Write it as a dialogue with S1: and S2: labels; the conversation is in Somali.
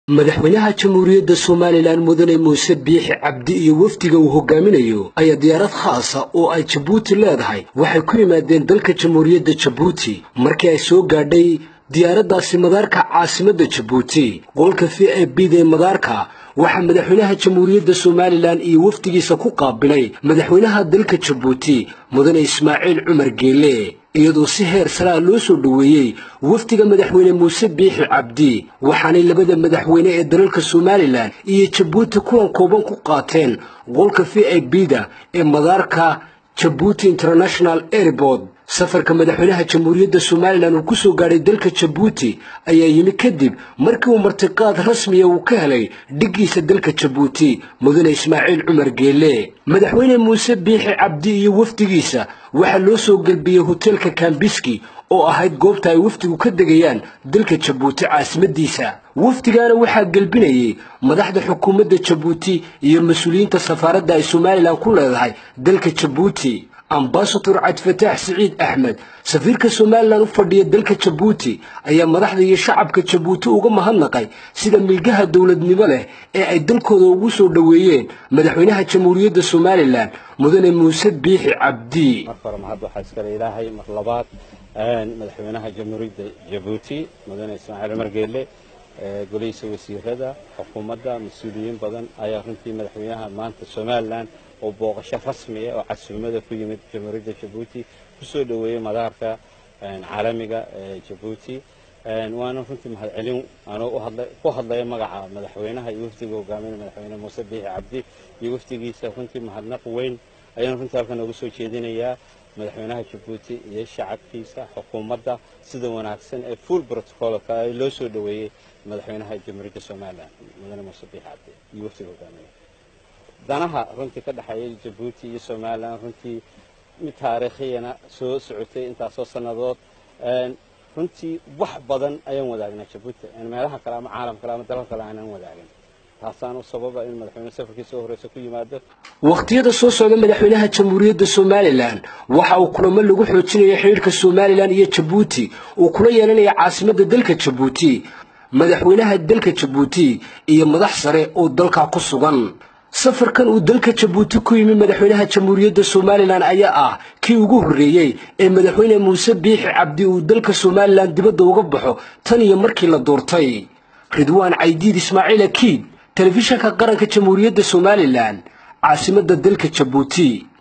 S1: madaxweynaha jamhuuriyadda somalilan mudane muuse biixi cabdi iyo wafdiga uu hogaaminayo ayaa diyaarad khaasa oo ay jabuuti leedahay waxay ku yimaadeen dalka jamhuuriyadda jabuuti markii ay soo gaadhay diyaaraddaasi madaarka caasimadda jabuuti qolka v a bda ee madaarka waxaa madaxweynaha jamhuuriyadda somalilan iyo wafdigiisa ku qaabilay madaxweynaha dalka jabuuti mudane ismaaciil cumar geele iyadoo si heer saraa loo soo dhoweeyey wafdiga madaxweyne muuse biixi cabdi waxaanay labada madaxweyne ee dalalka somalilan iyo jabuuti kulan kooban ku qaateen qolka v a bda ee madaarka jabuuti international airport safarka madaxweynaha jamhuuriyadda somalilan uu ku soo gaadhay dalka jabuuti ayaa yimi kadib markii uu martiqaad rasmiya uu ka helay dhiggiisa dalka jabuuti mudane ismaaciil cumar geele madaxweyne muuse biixi cabdi iyo wafdigiisa waxaa loo soo gelbiyey hoteelka kambiski oo ahayd goobta ay wafdigu ka degayaan dalka jabuuti caasimadiisa wafdigaana waxaa gelbinayay madaxda xukuumadda jabuuti iyo mas-uuliyiinta safaaradda ay somalilan ku leedahay dalka jabuuti ambasador cabdifataax siciid axmed safiirka somalilan u fadhiya dalka jabuuti ayaa madaxda iyo shacabka jabuuti uga mahadnaqay sida milgaha dowladnimo leh ee ay dalkooda ugu soo dhoweeyeen madaxweynaha jamhuuriyadda somalilan mudane muuse biixi cabdi
S2: marka hore mahad waxaa iskale ilaahay mar labaad madaxweynaha jamhuuriyadda jabuuti mudane ismaaciil cumar geele golihiisa wasiirada xukuumadda mas-uuliyiin badan ayaa runtii madaxweynaha maanta somalilan oo booqasho rasmiya oo casuumada ku yimid jamhuuriyadda jabuuti kusoo dhoweeyey madaarka caalamiga ee jabuuti waana runtii mahadcelin anoo ku hadlaya magaca madaxweynaha iyo wafdiga hogaaminaya madaxweyne muuse biixi cabdi iyo wafdigiisa runtii mahadnaq weyn ayaan runtii halkan noogu soo jeedinayaa madaxweynaha jabuuti iyo shacabkiisa xukuumadda sida wanaagsan ee full protocolka ee loo soo dhoweeyey madaxweynaha jamhuuriyadda somalilan mudane muuse biixi cabdi iyo wafdiga hogaaminaya danaha runtii ka dhexeeya jabuuti iyo somalilan runtii mid taariikhiyana soo socotay intaasoo sannadood runtii wax badan ayaan wadaagnaa jabuuti meelaha kale ama caalam kale ama dalal kale aanan wadaagin taasaanu sababa in madaxweyne safarkiisa horeysa ku yimaado
S1: wakhtiyada soo socda madaxweynaha jamhuuriyadda somalilan waxa uu kulamo lagu xoojinaya xidhiirhka somalilan iyo jabuuti uu kula yeelanaya caasimadda dalka jabuuti madaxweynaha dalka jabuuti iyo madax sare oo dalka ku sugan safarkan uu dalka jabuuti ku yimi madaxweynaha jamhuuriyadda somalilan ayaa ah kii ugu horreeyey ee madaxweyne muuse biixi cabdi uu dalka somalilan dibadda uga baxo tan iyo markii la doortay ridwaan caydiid ismaaciil akiid telefishanka qaranka jamhuuriyadda somalilan caasimadda dalka jabuuti